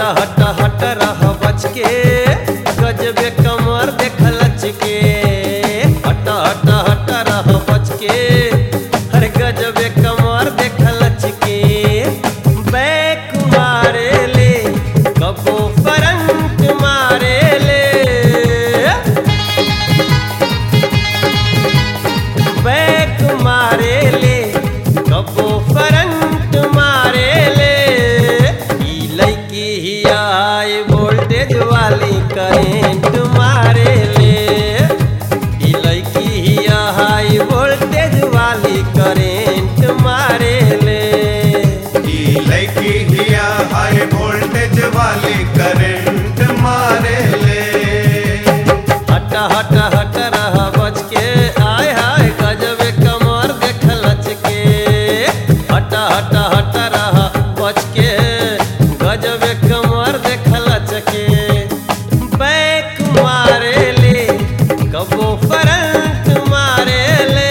हट हट रह बच के गजबे कमर देख लच के हट हट हट रह बच के हर गजबे कमर देख लच के बैक मारे ले कबो करंट मारे ले बैक मारे ले कबो करंट मारे ले ई लड़की ही हाई वोल्टेज वाली करेंट मारे ले ई लड़की ही हाई वोल्टेज वाली करेंट मारे ले ई लड़की हिया हाई वोल्टेज वाली करंट मारे ले हट हट हट रह बच के आय हाय गजबे कमर देख लच के हट हट हट रह बच के गजबे कमर देख लच के बैक मारे ले कबो करंट मारे ले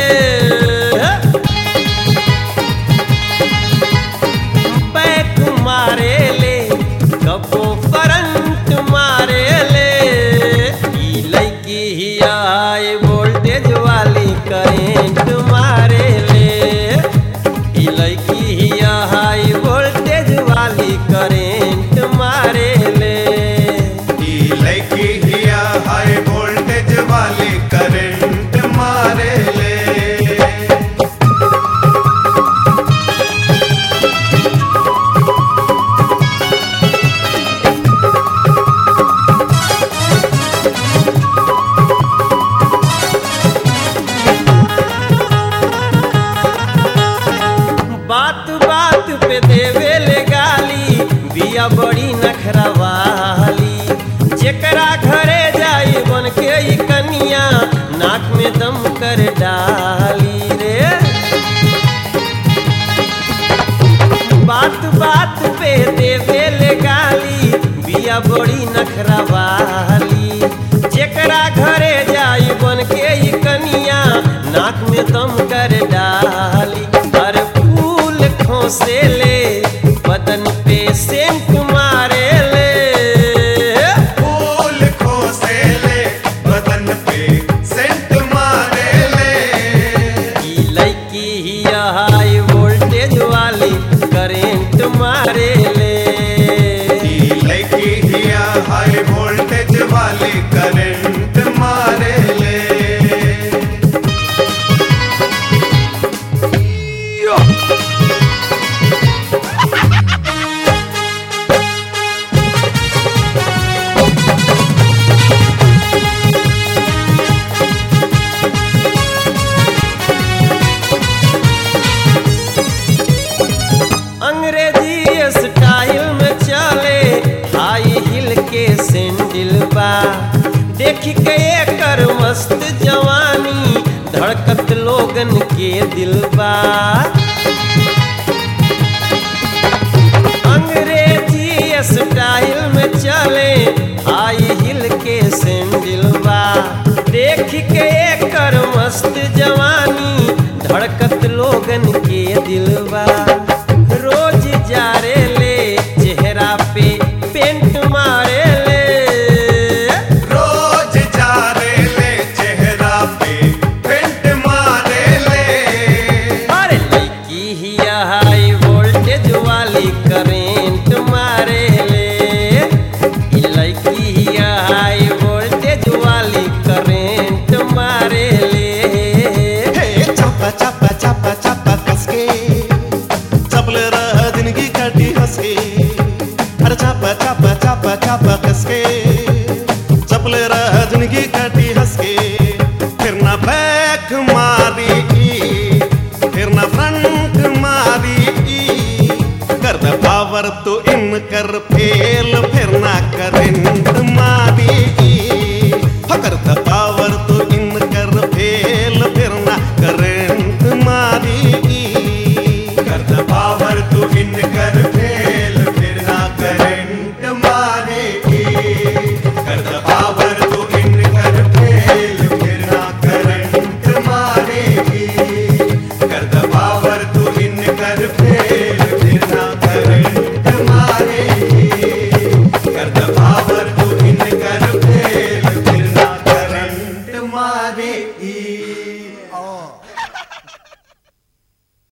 बैक मारे ले कबो करंट मारे ले ई लड़की ही हाई वोल्टेज वाली करेंट मारे ले ई लड़की ही हाई वोल्टेज वाली करेंट मारे ले ई लड़की हिया हाई वोल्टेज वाली करंट मारे ले बात बात पे देवे ले गाली बिया बड़ी नखरा वाली जेकरा घरे जाई बन के ई कनिया नाक में दम कर डाली रे बात बात पे देवे ले गाली बिया बड़ी नखरा वाली जेकरा घरे जाई बन के ई कनिया नाक में दम कर डाली हर फूल खोसे ले बदन पे सेंट मारे ले फूल खोसे ले बदन पे सेंट मारे ले ई लड़की ही हाई वोल्टेज वाली करेंट मारे ले ई लड़की हिया हाई वोल्टेज वाली करंट मारे ले अंग्रेजी स्टाइल में चले हाई हिल के सैंडल बा देख के एकर मस्त जवानी धड़कत लोगन के दिल बा अंग्रेजी स्टाइल में चले हाई हिल के सैंडल बा देख के एकर मस्त जवानी धड़कत लोगन के दिलवा रोज जारे ले चेहरा पे पेंट मारे ले रोज जा रे ले चेहरा पे पेंट मारे ले अरे लड़की ही हाई वोल्टेज वाली करेंट मारे ले ई लड़की ही हाई वोल्टेज वाली करेंट मारे ले हे चापा चापा चापा चापा कसके चपले रह जिंदगी काटी हंसके अरे चापा चापा चापा चापा कसके चपले रह जिंदगी काटी हंसके फिर ना बैक मारी फिर ना फ्रंट मारी कर दे पावर तो इन कर फेल फिर ना करंट मारी हो कर दे पावर तो इन कर फेल फिर ना करंट मारी कर द पावर तू इन कर फेल फिर ना करंट मारेगी कर द पावर तू इन कर फेल फिर ना करंट मारेगी कर द पावर तू इन कर फेल